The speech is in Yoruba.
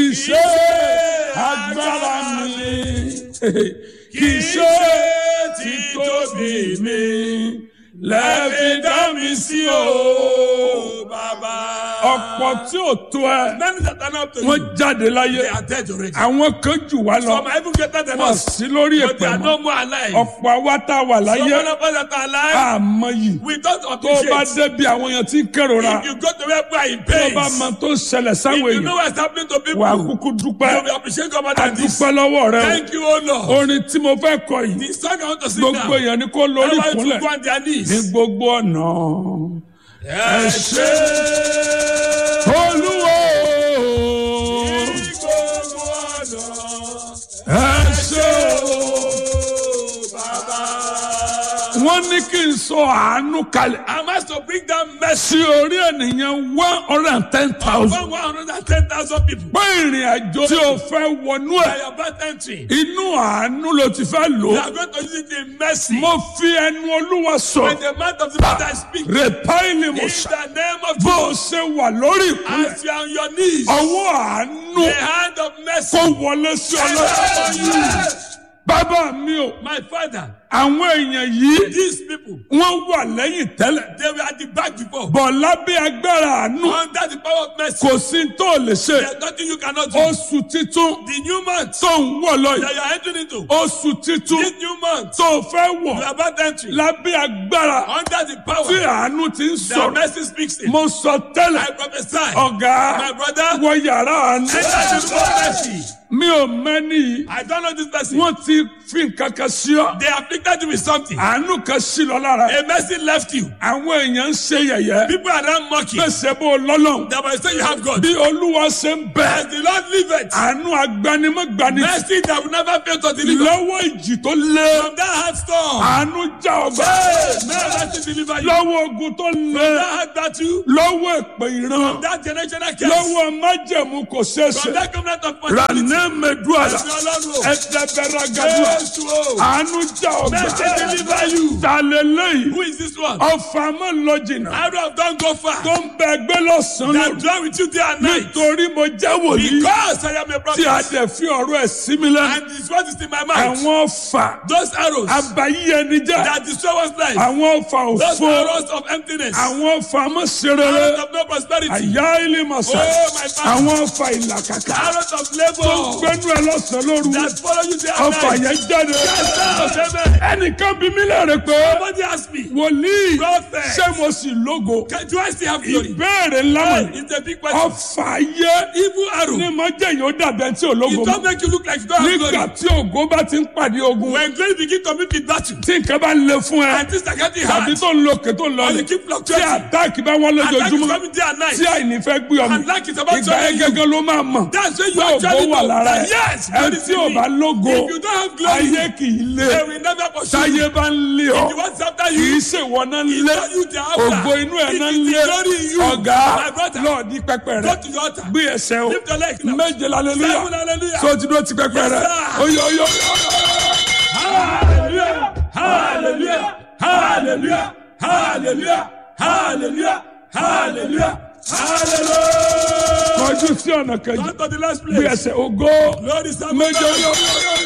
kì í ṣe agbára mi kì í ṣe títóbi mi lẹ́ẹ̀fi dá mi sí o. Bàbá. ọ̀pọ̀ tí ò tó ẹ Many that are not to you, wọ́n jáde láyé they are dead already. àwọn kan jù wá lọ Some are even greater than wọ́n us, sí lórí but they ẹ̀pẹ̀ are mọ́ no more alive. ọ̀pọ̀ àwa tá a wà Some láyé of us that are alive, àmọ́ yìí we don't tó o bá appreciate. débi àwọn èèyàn tí ń kérora If you go to where people are in tó o pain, bá mọ tó ń ṣẹlẹ̀ if sáwọn you know èèyàn what's happening to people, wà á you kúkú dúpẹ́ will appreciate God more a than this. dúpẹ́ lọ́wọ́ rẹ Thank you, O o Lord. orin tí mo fẹ́ kọ yìí The song I want to sing gbogbo now. èèyàn ni kó lórí Everybody ìkúnlẹ̀ to go on their ní knees. gbogbo ọ̀nà Ẹ ṣé. olúwo Ní gbogbo ọ̀nà. ẹ ṣé o. Bàbá. wọ́n ní kí n sọ àánú kalẹ̀ I'm asked to bring down mercy sí orí ènìyàn one hundred and ten thousand over 110,000 people. pé ìrìn àjò tí o fẹ́ wọnú By ẹ̀ your birth entry, inú àánú ló ti fẹ́ lò we ó are going to use it in mercy. mo fi ẹnu olúwa sọ When the mouth of the Lord I speak, in rèpáìlì mo ṣá the name of bó o Jesus, ṣe wà lórí ìkúnlẹ̀ as you are on your knees, ọwọ́ àánú the hand of mercy kó wọlé sí is ọlọ́run upon you. bàbá mi o My father, àwọn èèyàn yìí these people, wọ́n wà lẹ́yìn tẹ́lẹ̀ they were at the back before. bọ̀ lábẹ́ agbára àánú Under the power of mercy, kò sí tó lè ṣe there's nothing you cannot do. oṣù títún The new month tó ń wọ̀ lọ that yìí you are entering into, oṣù títún this new month, tó fẹ́ wọ̀ you are about entry. lábẹ́ agbára Under the tí power àánú ti ń that sọ̀rọ̀ mercy speaks in. mo sọ tẹ́lẹ̀ I prophesy, ọ̀gá my brother, wọ yàrá àánú enter the room of mercy. mi ò mẹ́ni yìí I don't know this person. wọ́n ti fi nǹkan kan sí ọ They afflicted you with something. àánú kan sí lọ lára A mercy left you. àwọn èèyàn ń ṣe yẹ̀yẹ́ People are now mocking. gbèsè bó lọ́lọ́run That might say you have God. bí olúwa ṣe ń bẹ As the Lord liveth, àánú agbanimọ̀gbani mercy that will never fail to deliver. lọ́wọ́ ìjì tó lé From that hard storm, àánú já ọgbà hey, may mercy deliver you. lọ́wọ́ ogun tó lé That hard battle, lọ́wọ́ èpè ìran that generational curse, lọ́wọ́ májẹ̀mú kò ṣeéṣe from that covenant of possibility. rànẹ́ mẹ́dúàlà Ẹ̀sìn Ọlọ́run o. ẹ̀dẹ̀bẹ̀rẹ̀ gàdúrà Jésù o. àánú já Mercy ọgbà deliver you. tàlélẹ́yìn Who is this one? ọfà mọ́ lọ jìnnà Arrow of don't go far. tó ń bẹ ẹgbẹ́ lọ́sàn-án That dwell with you day and night. nítorí mo jẹ́ wòlíì Because I am a tí a prophet. dẹ̀ fi ọ̀rọ̀ ẹ̀ sí mi lẹ́nu And this word is in my mouth. àwọn ọfà Those arrows abayí ẹni jẹ́ that destroy one's life. àwọn ọfà Those òfo arrows of emptiness. àwọn ọfà mọ́sẹ̀rẹ̀rẹ̀ Arrows of no prosperity. àyà ilé mọ̀sá Oh, my father. àwọn ọfà ìlàkàkà Arrows of labor gbẹ́nu ẹ̀ lọ́sàn-án lóru that follow you day and ọfà night. yẹn jáde Yes, amen. ẹnìkan bí mi lẹ́rìí pé Somebody ask me, wòlíì Prophet. ṣé mo sì lógo can, do I still have glory? ìbéèrè ńlá Hey, mọ̀ it's a big question. ọfà ayé Evil arrow. ní mo jẹ́ yóò dàbẹ̀ tí ò lógo It mọ́ don't make you look like you don't have nígbà glory. tí ògo bá ti ń pàdé ogun When glory begin to meet with battle, tí nǹkan bá ń le fún ẹ and things are getting tàbí hard, tó ń lo òkè tó ń lọ or ní you keep tí fluctuating, àtáàkì bá wọ́n attack is lójoojúmọ́ coming day and night, tí àìní fẹ́ gbé ọmọ and lack is about to ìgbà yẹn you. gẹ́gẹ́ ló máa mọ̀ That's when you pé ògo actually wà know lára that ẹ̀ yes, ẹ God is tí ò in bá me. lógo If you don't have glory, ayé kì í lé they will never pursue táyé you. bá ń lé ọ If you want after kì í you, ṣèwọ náà ń it's lé not you they are after. ògo inú ẹ̀ It náà ń is lé the glory in you. ọ̀gá My brother, lọ́ọ̀dí pẹpẹ rẹ go to your altar. gbé ẹsẹ̀ o Lift your leg now. méje lálẹ́lúyà Seven hallelujah. tó ti dúró ti pẹpẹ Yes, rẹ sir. oyè oyè oyè. Hallelujah. Hallelujah. Hallelujah. Hallelujah. Hallelujah. Hallelujah. Hallelujah. kọjú sí ọ̀nà kejì Come to the last gbé place. ẹsẹ̀ ògo Lord is méje oyè oyè oyè.